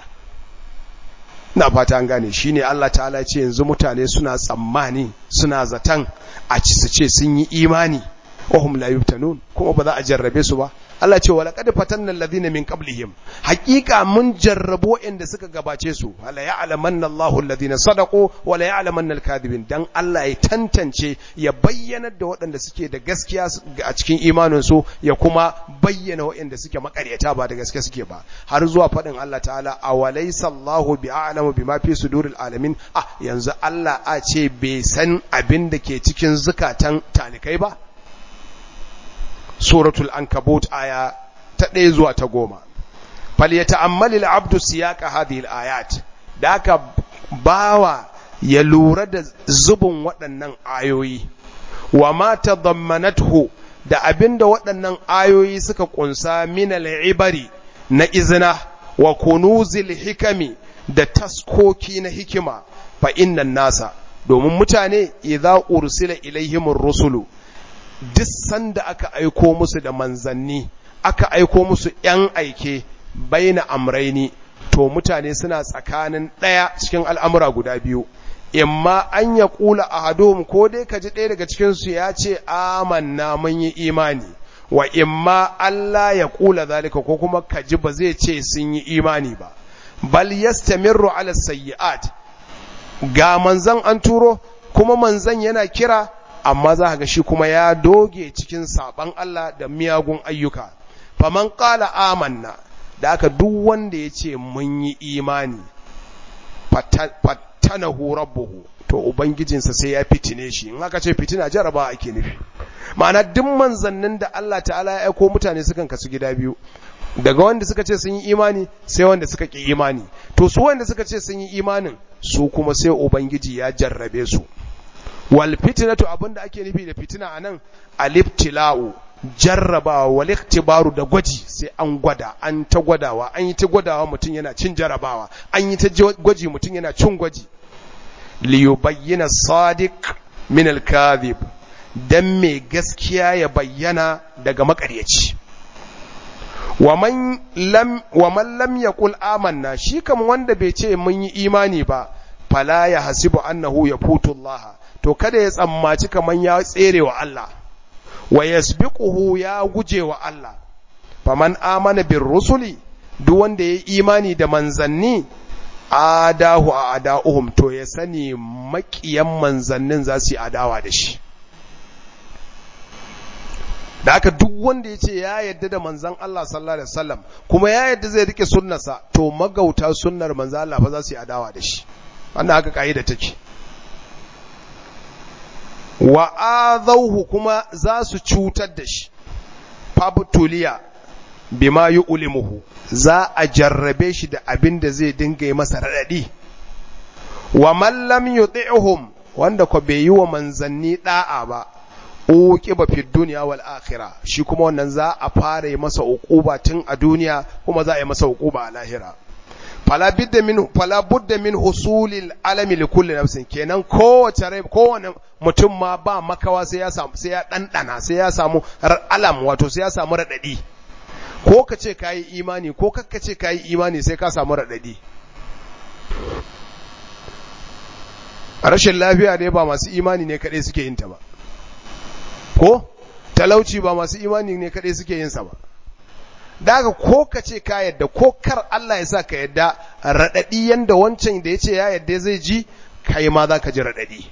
na fata an gane shine Allah ta'ala ce yanzu mutane suna tsammani suna zaton a ci su ce sun yi imani wahum la yuftanun kuma ba za a jarrabe su ba Allah ce wala qad fatanna alladhina min qablihim haqiqa mun jarrabo inda suka gabace su wala ya'lamanna Allahu alladhina sadaqu wala ya'lamanna al-kadhibin dan Allah ya tantance ya bayyana da waɗanda suke da gaskiya a cikin imanin su ya kuma bayyana waɗanda suke makaryata ba da gaskiya suke ba har zuwa faɗin Allah ta'ala awalaysa Allahu bi'alamu bima fi suduril alamin ah yanzu Allah a ce bai san abin da ke cikin zukatan talikai ba suratul ankabut aya ta ɗaya zuwa ta goma fal ya ta'ammali al'abdu siyaka hadhihi al-ayat da aka bawa ya lura da zubin waɗannan ayoyi wa ma tadammanathu da abinda waɗannan ayoyi suka kunsa min al-ibari na izina wa kunuzil hikami da taskoki na hikima fa innan nasa domin mutane idza ursila ilaihimur rusulu duk sanda aka aiko musu da manzanni aka aiko musu ‘yan aike baina amraini to mutane suna tsakanin ɗaya cikin al'amura guda biyu imma an ya ƙula a hadom ko dai ka ji ɗaya daga cikinsu ya ce amanna mun yi imani wa imma Allah ya ƙula zalika ko kuma ka ji ba zai ce sun yi imani ba bal yastamirru ala sayyi'at ga manzan an turo kuma manzan yana kira amma za ga shi kuma ya doge cikin saban Allah da miyagun ayyuka faman qala amanna da aka duk wanda ya ce mun yi imani fatanahu rabbuhu to ubangijinsa sai ya fitine shi in aka ce fitina jaraba ake nufi ma'ana duk manzannin da Allah ta'ala ya aiko mutane sukan kasu gida biyu daga wanda suka ce sun yi imani sai wanda suka ki imani to su wanda suka ce sun yi imanin su kuma sai ubangiji ya jarrabe su wal fitnatu abinda ake nufi da fitina anan alibtila'u jarrabawa wal iktibaru da gwaji sai an gwada an ta gwadawa an yi ta gwadawa mutum yana cin jarrabawa an yi ta gwaji mutum yana cin gwaji li yubayyana sadiq min al kadhib dan mai gaskiya ya bayyana daga makaryaci wa man lam wa man lam yaqul amanna shi kam wanda bai ce mun yi imani ba fala ya hasibu annahu yafutu Allah to kada ya tsammaci kaman ya tsere wa Allah wa yasbiquhu ya guje wa Allah faman amana bir rusuli duk wanda ya imani da manzanni adahu a ada'uhum to ya sani makiyan manzannin za su yi adawa da shi da haka duk wanda ya ce ya yadda da manzan Allah sallallahu alaihi wasallam kuma ya yadda zai rike sunnarsa to magauta sunnar manzan Allah fa za su yi adawa da shi wannan haka kaida take wa azauhu kuma za su cutar da shi fabtuliya bima yu'limuhu za a jarrabe shi da abin da zai dinga yi masa radadi wa man lam yuti'hum wanda ko bai yi wa manzanni da'a ba uqiba fi dunya wal akhirah shi kuma wannan za a fara yi masa uquba tun a duniya kuma za a yi masa uquba a lahira fala bidda min fala budda min husulil alami li kulli nafsin kenan kowace rai kowane mutum ma ba makawa sai ya samu sai ya dandana sai ya samu alam wato sai ya samu radadi ko ka ce kayi imani ko kakka ce kayi imani sai ka samu radadi rashin lafiya ne ba masu imani ne kadai suke yin ta ba ko talauci ba masu imani ne kadai suke yin sa ba daga ko ka ce ka yadda ko kar Allah ya sa ka yadda raɗaɗi yanda wancan da ya ce ya yadda zai ji kai ma za ka ji raɗaɗi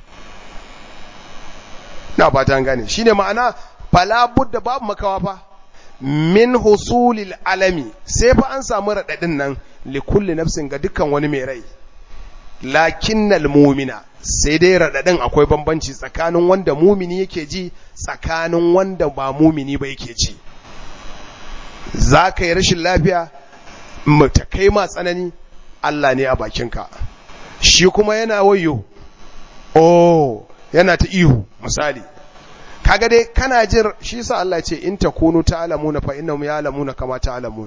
na fata gane shi ne ma'ana fala budda babu makawa fa min husulil alami sai fa an samu raɗaɗin nan li kulli nafsin ga dukkan wani mai rai lakinnal mumina sai dai raɗaɗin akwai bambanci tsakanin wanda mumini yake ji tsakanin wanda ba mumini ba yake ji za ka yi rashin lafiya ta kai ma tsanani Allah ne a bakinka shi kuma yana wayo oh yana ta ihu misali kaga dai kana jin shi sa Allah ce in takunu ta'lamuna fa innahum ya'lamuna kama ta'lamun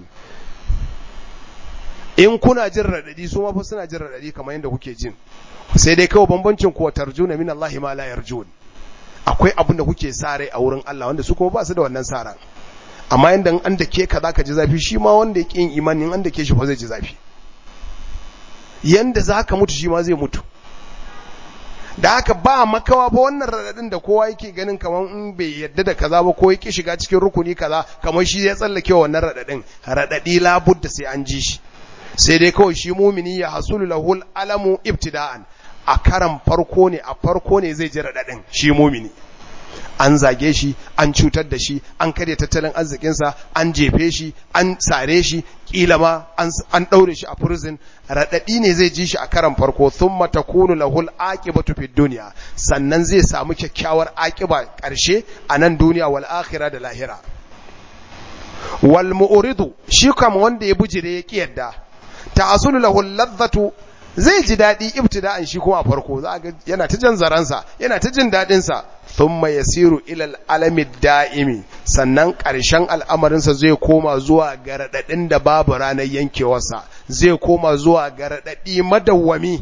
in kuna jin radadi su ma fa suna jin radadi kamar yadda kuke jin sai dai kawai bambancin ku tarjuna min Allah ma la yarjun akwai abin da kuke sa rai a wurin Allah wanda su kuma ba su da wannan sa ran amma yanda an da ke ka zaka ji zafi shi ma wanda yake yin imani an da ke shi fa zai ji zafi yanda zaka mutu shi ma zai mutu da haka ba makawa ba wannan radadin da kowa yake ganin kamar in bai yadda da kaza ba ko yake shiga cikin rukuni kaza kamar shi ya tsallake wannan radadin radadi labudda sai an ji shi sai dai kawai shi mumini ya hasulu lahul alamu ibtida'an a karan farko ne a farko ne zai ji radadin shi mumini an zage shi an cutar da shi an karya tattalin arzikinsa an jefe shi an sare shi kila ma an ɗaure shi a prison raɗaɗi ne zai ji shi a karan farko thumma takunu lahul aqibatu fid dunya sannan zai samu kyakkyawar aqiba ƙarshe a nan duniya wal akhirah da lahira wal mu'ridu shi kam wanda ya bujire ya kiyarda ta'asulu lahul ladhatu zai ji daɗi ibtida'an shi kuma a farko za ga yana ta jan zaransa yana ta jin daɗin sa thumma yasiru ila al'alami da'imi sannan ƙarshen al'amarinsa zai koma zuwa ga raɗaɗin da babu ranar yankewarsa zai koma zuwa ga raɗaɗi madawwami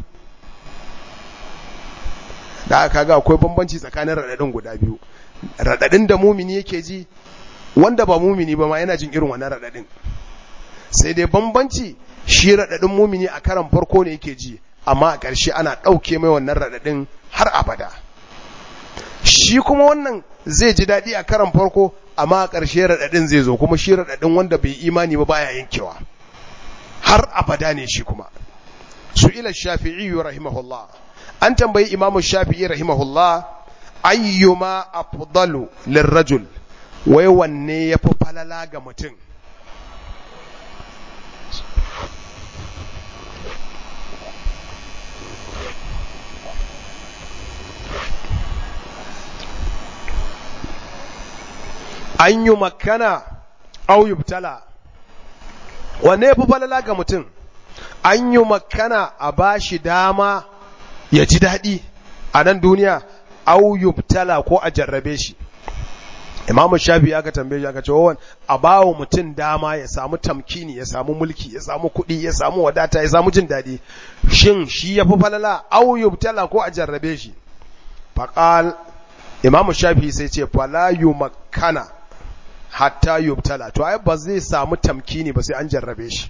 da aka ga akwai bambanci tsakanin raɗaɗin guda biyu raɗaɗin da mumini yake ji wanda ba mumini ba ma yana jin irin wannan raɗaɗin sai dai bambanci shi raɗaɗin mumini a karan farko ne yake ji amma a ƙarshe ana ɗauke mai wannan raɗaɗin har abada shi kuma wannan zai ji daɗi a karan farko amma a ƙarshe raɗaɗin zai zo kuma shi raɗaɗin wanda bai imani ba baya yankewa har abada ne shi kuma su ila shafi'i rahimahullah an tambayi imamu shafi'i rahimahullah ayyuma afdalu lirrajul wai wanne yafi falala ga mutum an yi makana au yubtala wanne fi falala ga mutum an yi makana a ba shi dama ya ji daɗi a nan duniya au yubtala ko a jarrabe shi imamu shafi aka tambaye shi aka ce wawan a bawa mutum dama ya samu tamkini ya samu mulki ya samu kuɗi ya samu wadata ya samu jin daɗi shin shi ya fi falala au yubtala ko a jarrabe shi faƙal imamu shafi sai ce fala yumakkana hatta yubtala to ai ba zai samu tamkini ba sai an jarrabe shi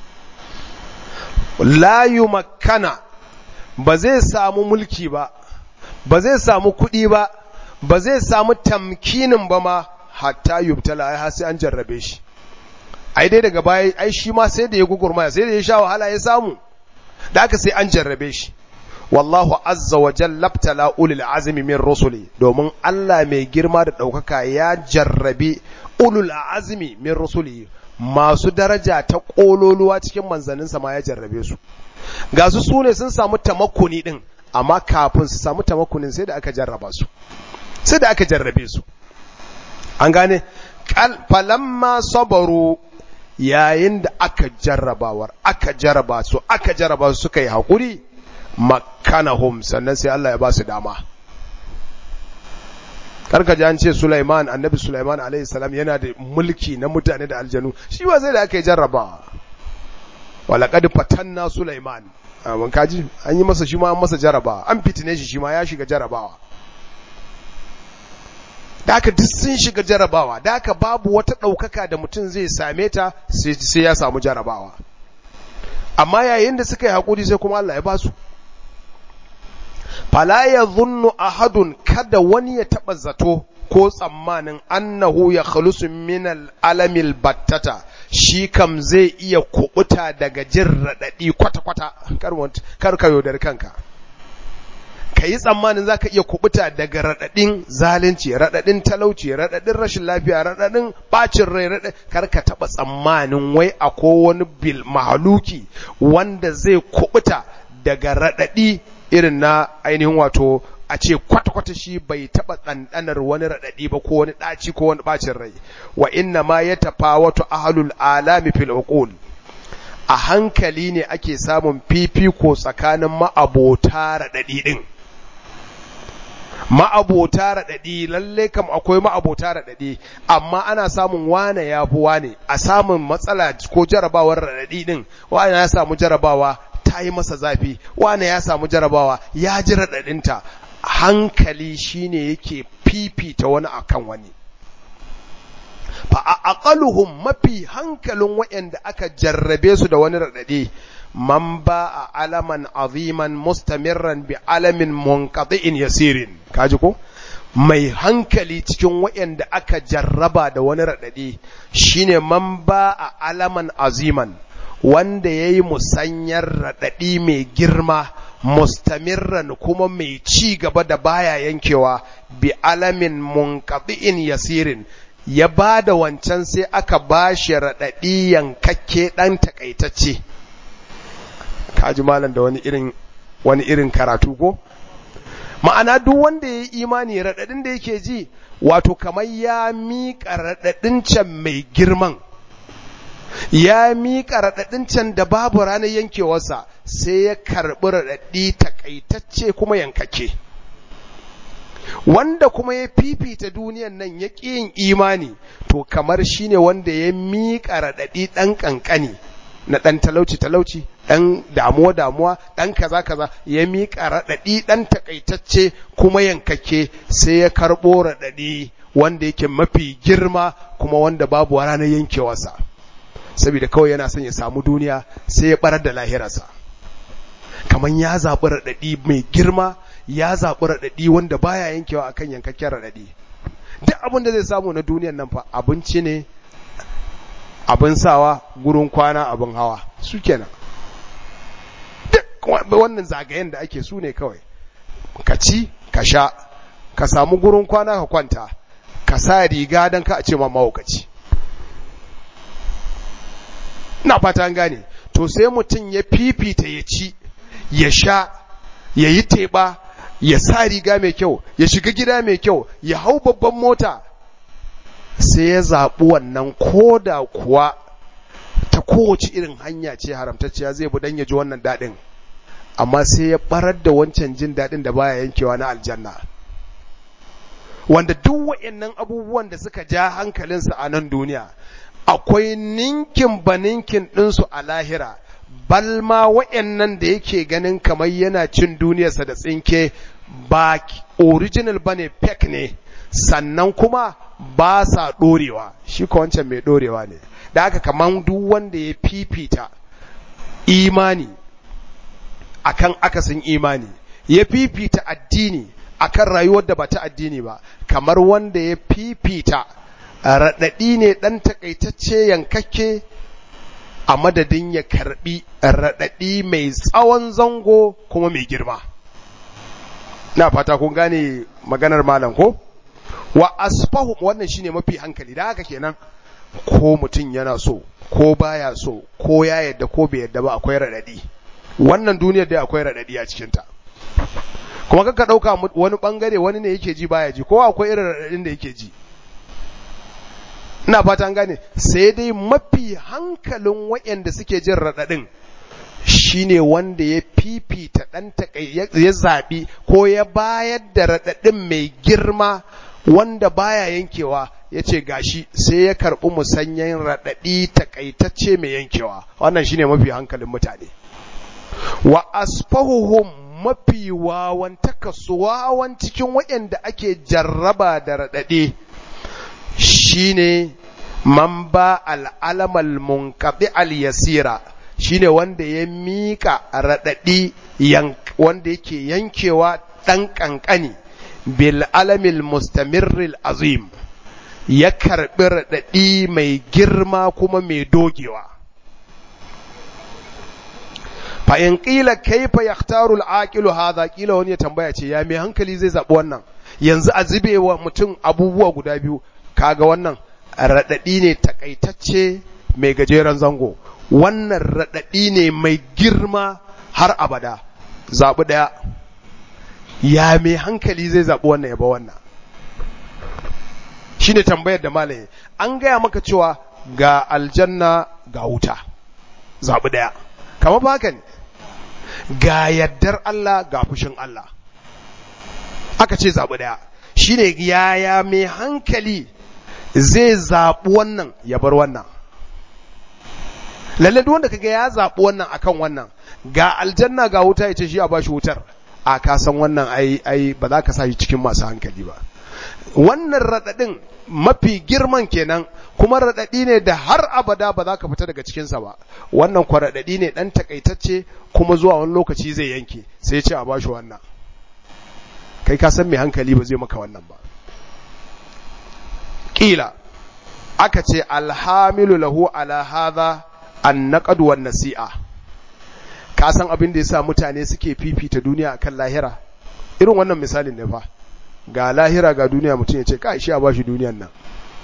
la yumakkana ba zai samu mulki ba ba zai samu kuɗi ba ba zai samu tamkinin ba ma hatta yubtala ai har sai an jarrabe shi ai dai daga baya ai shi ma sai da ya gugurmaya sai da ya sha wahala ya samu da aka sai an jarrabe shi wallahu azza wa jalla btala ulul azmi min rusuli domin Allah mai girma da daukaka ya jarrabi ulul azmi min rusuli masu daraja ta kololuwa cikin manzanninsa ma ya jarrabe su ga su sune sun samu tamakkuni din amma kafin su samu tamakkunin sai da aka jarraba su sai da aka jarrabe su an gane falamma sabaru yayin da aka jarrabawar aka jarraba su aka jarraba su suka yi haƙuri makanahum sannan sai Allah ya ba su dama karka ji an ce Sulaiman annabi Sulaiman alaihi salam yana da mulki na mutane da aljanu shi ba sai da aka yi jarrabawa walaqad fatanna Sulaiman mun kaji an yi masa shi ma an masa jarrabawa an fitine shi shi ma ya shiga jarrabawa da haka duk sun shiga jarabawa da haka babu wata ɗaukaka da mutum zai same ta sai ya samu jarabawa amma yayin da suka yi haƙuri sai kuma Allah ya ba su fala ya zunnu ahadun kada wani ya taɓa zato ko tsammanin annahu ya khalusu min alamil battata shi kam zai iya kubuta daga jin raɗaɗi kwata-kwata kar ka yaudar kanka ka yi tsammanin za ka iya kubuta daga raɗaɗin zalunci raɗaɗin talauci raɗaɗin rashin lafiya raɗaɗin ɓacin rai raɗaɗin kar ka taɓa tsammanin wai a wani bil mahaluki wanda zai kubuta daga raɗaɗi irin na ainihin wato a ce kwata-kwata shi bai taɓa ɗanɗanar wani raɗaɗi ba ko wani ɗaci ko wani ɓacin rai wa inna ma ya tafa wato ahalul alami fil uqul a hankali ne ake samun fifiko tsakanin ma'abota raɗaɗi ɗin ma'abota raɗaɗi lalle kam akwai ma'abota raɗaɗi amma ana samun wane ya fi wane a samun matsala ko jarabawar raɗaɗi ɗin wane ya samu jarabawa ta yi masa zafi wane ya samu jarabawa ya ji raɗaɗinta hankali shine yake fifita wani akan wani fa a aqaluhum mafi hankalin waɗanda aka jarrabe su da wani raɗaɗi man ba a alaman aziman mustamirran bi alamin munqati'in yasirin kaji ko mai hankali cikin waɗanda aka jarraba da wani raɗaɗi shine man ba a alaman aziman wanda ya yi musanyar raɗaɗi mai girma mustamirran kuma mai ci gaba da baya yankewa bi alamin munqati'in yasirin ya ba da wancan sai aka ba shi raɗaɗi yankakke ɗan takaitacce kaji malam da wani irin wani irin karatu ko ma'ana duk wanda ya yi imani raɗaɗin da yake ji wato kamar ya miƙa raɗaɗin can mai girman ya miƙa raɗaɗin can da babu ranar yankewarsa sai ya karɓi raɗaɗi takaitacce kuma yankake wanda kuma ya fifita duniyan nan ya ƙi yin imani to kamar shine wanda ya miƙa raɗaɗi ɗan ƙanƙani na ɗan talauci talauci ɗan damuwa damuwa ɗan kaza kaza ya miƙa raɗaɗi ɗan takaitacce kuma yankake sai ya karɓo raɗaɗi wanda yake mafi girma kuma wanda babu ranar yankewarsa saboda kawai yana son ya samu duniya sai ya barar da lahirarsa kamar ya zaɓi raɗaɗi mai girma ya zaɓi raɗaɗi wanda baya yankewa akan yankakken raɗaɗi duk abin da zai samu na duniyan nan fa abinci ne abin sawa gurin kwana abin hawa su kenan duk wannan zagayen da ake su ne kawai ka ci ka sha ka samu gurin kwana ka kwanta ka sa riga don ka a ce ma mahaukaci na fata gane to sai mutum ya fifita ya ci ya sha ya yi teɓa ya sa riga mai kyau ya shiga gida mai kyau ya hau babban mota sai ya zaɓi wannan koda kuwa ta kowace irin hanya ce haramtacciya zai bi don ya ji wannan daɗin amma sai ya ɓarar da wancan jin daɗin da baya yankewa na aljanna wanda duk waɗannan abubuwan da suka ja hankalinsa a nan duniya akwai ninkin ba ninkin ɗinsu a lahira balma waɗannan da yake ganin kamar yana cin duniyarsa da tsinke ba original bane fake ne sannan kuma ba sa dorewa shi ko wancan mai dorewa ne da haka kaman duk wanda ya fifita imani akan akasin imani ya fifita addini akan rayuwar da ba ta addini ba kamar wanda ya fifita raɗaɗi ne ɗan takaitacce yankakke a madadin ya karɓi raɗaɗi mai tsawon zango kuma mai girma na fata kun gane maganar malam ko wa asfahu wannan shine mafi hankali da haka kenan ko mutum yana so ko baya so ko ya yadda ko bai yadda ba akwai raɗaɗi wannan duniyar da akwai raɗaɗi a cikinta kuma kaka ɗauka wani ɓangare wani ne yake ji baya ji ko akwai irin raɗaɗin da yake ji ina fata gane sai dai mafi hankalin waɗanda suke jin raɗaɗin shine wanda ya fifita ɗan ya zaɓi ko ya bayar da raɗaɗin mai girma wanda baya yankewa ya ce gashi sai ya karɓi musanyen raɗaɗi takaitacce mai yankewa wannan shine mafi hankalin mutane wa asfahuhum mafi wawan wawan cikin waɗanda ake jarraba da raɗaɗe shine man ba al'alamal munkaɗi al-yasira shine wanda ya miƙa raɗaɗi wanda yake yankewa ɗan ƙanƙani bil alamil mustamirril azim ya karɓi raɗaɗi mai girma kuma mai dogewa fa in qila kaifa yaktaru al-aqilu hadha qila wani ya tambaya ce ya mai hankali zai zabi wannan yanzu a zubewa mutum abubuwa guda biyu kaga wannan radadi ne takaitacce mai gajeren zango wannan radadi ne mai girma har abada zabi daya ya mai hankali zai zabi wannan ya ba wannan shine tambayar da malaye an gaya maka cewa ga aljanna ga wuta zabi daya kamar ba haka ne ga yaddar Allah ga fushin Allah aka ce zaɓi ɗaya shi ne yaya mai hankali zai zaɓi wannan ya bar wannan lalle duk wanda kaga ya zaɓi wannan akan wannan ga aljanna ga wuta ya ce shi a bashi wutar a ka san wannan ai ai ba za ka sa shi cikin masu hankali ba wannan raɗaɗin mafi girman kenan kuma raɗaɗi ne da har abada ba za ka fita daga cikinsa ba wannan kwa raɗaɗi ne ɗan takaitacce kuma zuwa wani lokaci zai yanke sai ce a bashi wannan kai ka san mai hankali ba zai maka wannan ba ƙila aka ce alhamilu lahu ala hadha an naqad wan nasi'a ka san abin da yasa mutane suke fifita duniya akan lahira irin wannan misalin ne fa ga lahira ga duniya mutum ya ce ka shi a bashi duniyan nan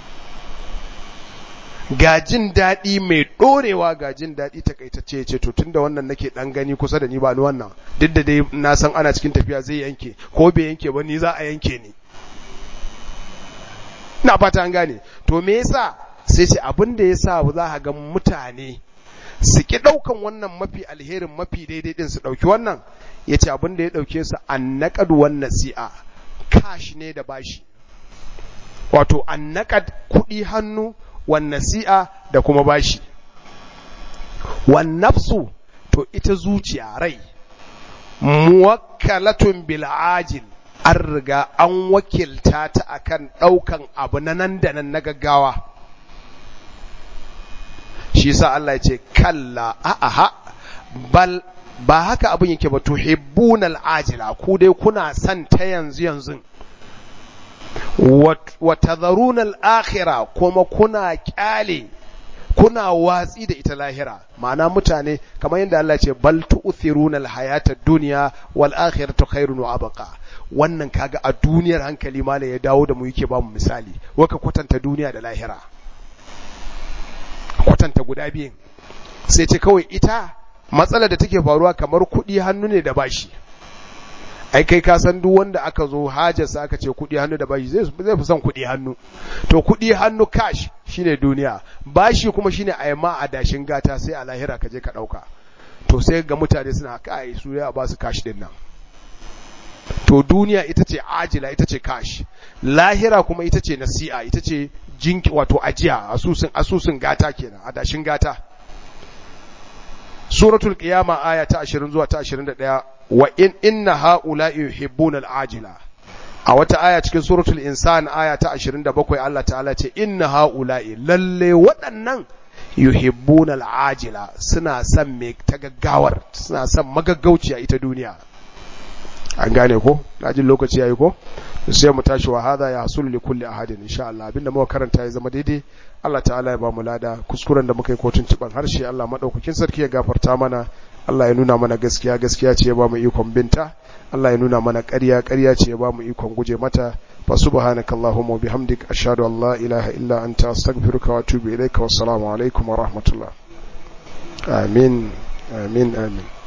ga jin daɗi mai ɗorewa ga jin daɗi takaitacce ya ce to tunda wannan nake ɗan gani kusa da ni ba ni wannan duk da dai na san ana cikin tafiya zai yanke ko bai yanke ba ni za a yanke ni na fata an gane to me yasa sai ce abin da yasa za ka ga mutane su ki ɗaukan wannan mafi alherin mafi daidai din su ɗauki wannan ya ce abin da ya ɗauke su an naƙadu wannan si'a kashi ne da bashi wato an naƙad kuɗi hannu wan nasi'a da kuma bashi wan nafsu to ita zuciya rai muwakkalatun bil ajil an riga an wakilta ta akan daukan abu na nan da nan na gaggawa shi yasa Allah ya ce kalla a'aha bal ba haka abin yake ba tuhibbunal ajila ku dai kuna son ta yanzu yanzu wa tadharuna al-akhirah kuma kuna kyale kuna watsi da ita lahira ma'ana mutane kamar yadda Allah ce bal tu'thiruna al-hayata ad-dunya wal akhiratu khairun wa abqa wannan kaga a duniyar hankali mala ya dawo da mu yake ba mu misali waka kwatanta duniya da lahira kwatanta guda biyun sai ce kawai ita matsalar da take faruwa kamar kuɗi hannu ne da bashi ai kai ka san duk wanda aka zo hajarsa aka ce kuɗi hannu da bashi zai zai fi son kuɗi hannu to kuɗi hannu cash shine duniya bashi kuma shine a yamma a dashin gata sai a lahira ka je ka ɗauka to sai ga mutane suna kai su ya ba su cash din nan to duniya ita ce ajila ita ce cash lahira kuma ita ce nasi'a ita ce jinki wato ajiya asusun asusun gata kenan a dashin gata suratul qiyama aya ta 20 zuwa ta 21 wa in inna haula'i yuhibbuna al-ajila a wata aya cikin suratul insan aya ta 27 Allah ta'ala ce inna haula'i lalle waɗannan yuhibbuna al-ajila suna son me ta gaggawar suna son magaggauciya ita duniya an gane ko jin lokaci yayi ko sai mu tashi wa hada ya hasul li kulli ahadin insha Allah abinda muka karanta ya zama daidai Allah ta'ala ya ba mu lada kuskuren da muka yi kotun ciban harshe Allah madaukakin sarki ya gafarta mana Allah ya nuna mana gaskiya gaskiya ce ya ba mu ikon binta Allah ya nuna mana ƙarya ƙarya ce ya ba mu ikon guje mata fa subhanakallahumma wa bihamdik ashhadu an la ilaha illa anta astaghfiruka wa atubu ilaika wassalamu alaikum wa rahmatullah amin amin amin